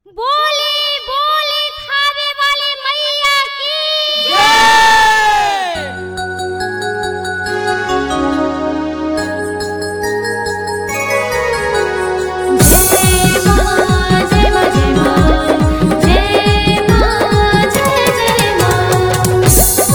बोली बोली खावे वाली मैया की जय मां जय मां जय मां जय मां जय जय मां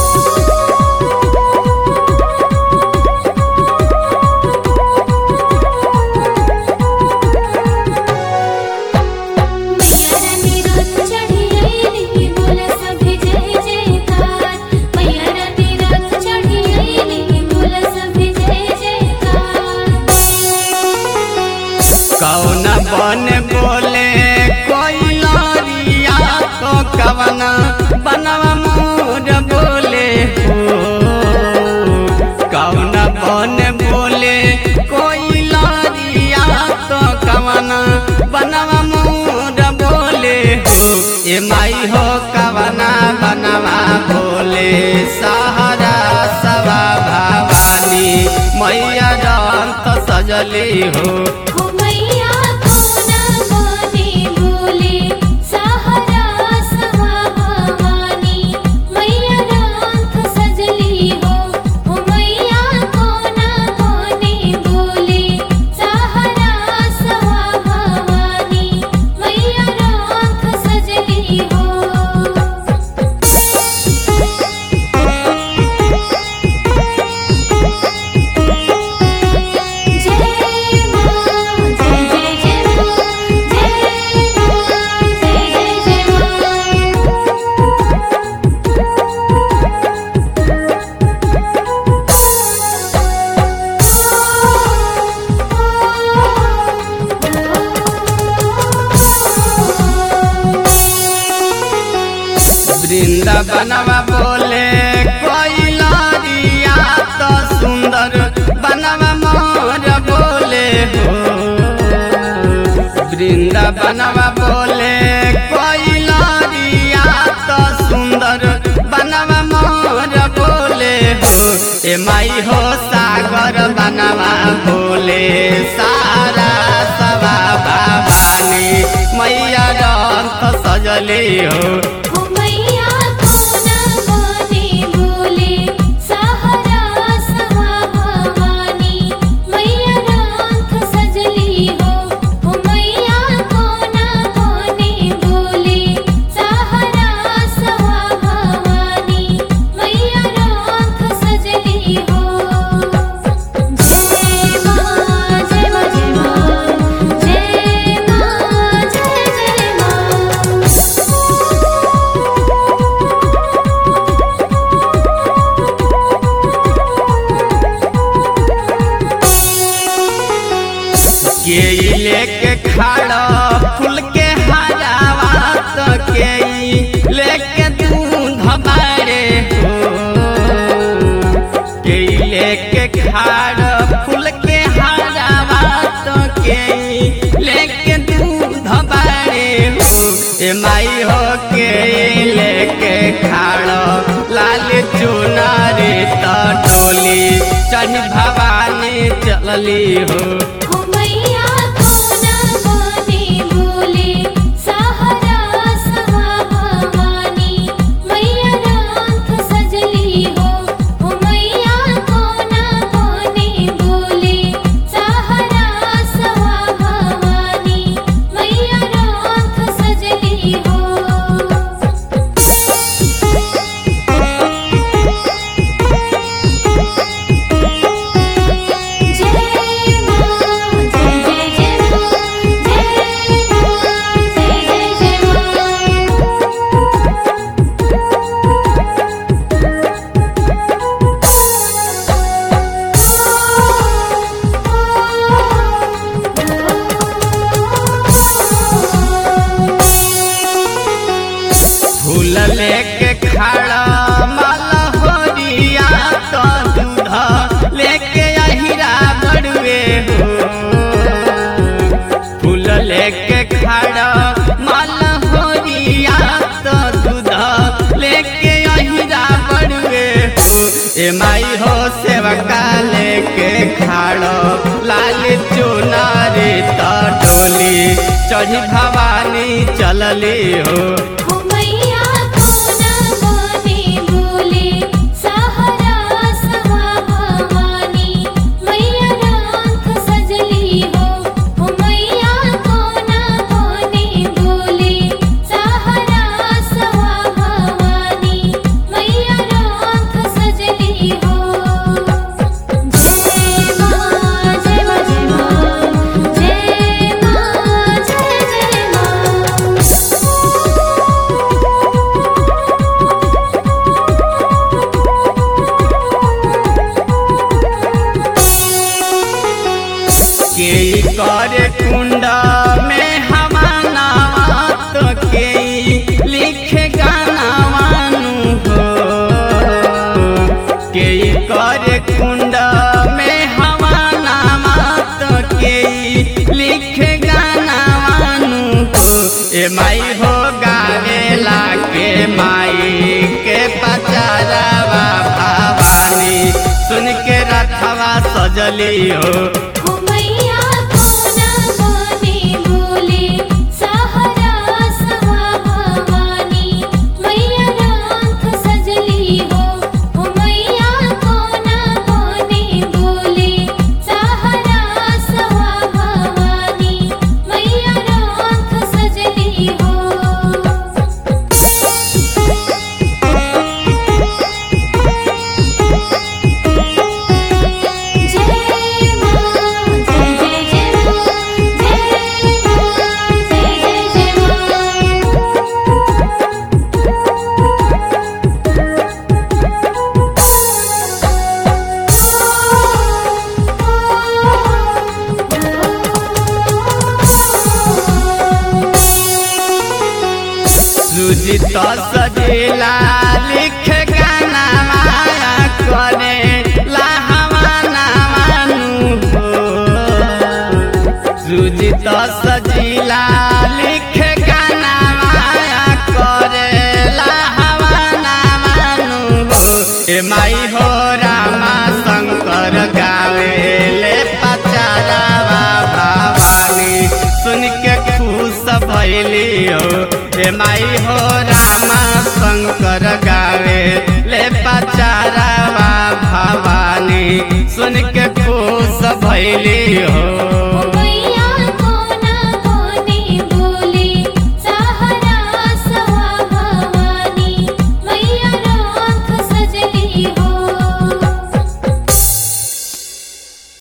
मैया रानी रात चढ़ी आईली बोला सभे जय जयकार मैया रानी रात चढ़ी आईली बोला सभे जय जयकार कौन बन बोले कोई लरिया तो कवन बनवा मोर बोले हो कौन बन बोले कोई लरिया तो कवन बनवा मोर बोले हो ए माई हो कवना बनवा बोले सहारा सवा भवानी मैया रंत सजली हो हो मैया कोना कोने बोले सहारा सहा भवानी मैया राख सजली हो हो मैया कोना कोने बोले सहारा सहा भवानी मैया राख सजली हो जय मां जय जय जय मां जय मां जय जय जय वृंदावनवा बोले कोई लरिया तो सुंदर बनवा मोर बोले हो वृंदावनवा बोले कोई लरिया तो सुंदर बनवा मोर बोले हो ए माई हो सागर बनवा बोले सारा सवा भवानी मैया रंग सजली हो हो मैया कोना कोने बोले सहारा सहा भवानी मैया राख सजली हो हो मैया कोना कोने बोले सहारा सहा भवानी मैया राख सजली हो जय मां जय मां जय मां जय मां जय जय मां के लेके खड़ा फूल के हरावा तो के लेके दूध बारे हो के लेके खड़ा फूल के हरावा तो के लेके दूध बारे हो ए माई हो के लेके खड़ा लाल चुनारी तो डोली चढ़ भवानी चलली हो हो मैया कोना कोने बोले सहारा सहा भवानी मैया राख सजली हो हो मैया कोना कोने बोले सहारा सहा भवानी मैया राख सजली हो जय मां जय जय जय मां जय मां जय जय जय फूल लेके खड़ा माला होरिया तो दूध लेके अहिरा बड़ुए हो फूल लेके खड़ा माला होरिया तो दूध लेके अहिरा बड़ुए हो ए माई हो सेवका लेके खड़ा लाल चुनारी तो डोली चढ़ी भवानी चल चलली हो हो मैया कोना कोने बोले सहारा सवा भवानी मैया राख सजली हो हो मैया कोना कोने बोले सहारा सवा भवानी मैया राख सजली हो जय मां जय मां जय मां जय मां जय जय मां के करे कुंड में हमाना तो के लिखे गाना मानू हो के करे कुंड में हमाना तो के लिखे गाना मानू हो ए माई हो गावे लागे माई के पचारवा भवानी सुन के रथवा सजली हो हो मैया कोना कोने बोले सहारा सवा भवानी मैया राख सजली हो हो मैया कोना कोने बोले सहारा सवा भवानी मैया राख सजली हो जय मां जय जय जय मां जय मां जय जय जय सुजित सजेला लिख गाना माया करे लाहवाना मानू हो सुजित सजीला लिख गाना माया करे लाहवाना मानू हो ए माई हो रामा शंकर गावे ले पचारावा भवानी सुन के खुश भैली हो ए माई हो